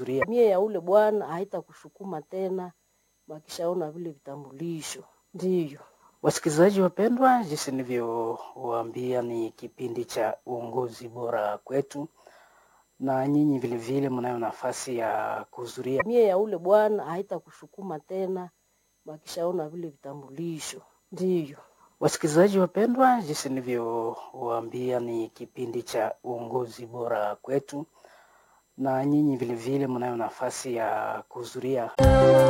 mie ya ule bwana haitakusukuma tena, wakishaona vile vitambulisho. Ndiyo Wasikilizaji wapendwa, jinsi nilivyowaambia ni kipindi cha uongozi bora kwetu, na nyinyi vilevile mnayo nafasi ya kuhudhuria. mie ya ule bwana haitakusukuma tena, wakishaona vile vitambulisho. Ndiyo Wasikilizaji wapendwa, jinsi nilivyowaambia ni kipindi cha uongozi bora kwetu, na nyinyi vilevile mnayo nafasi ya kuhudhuria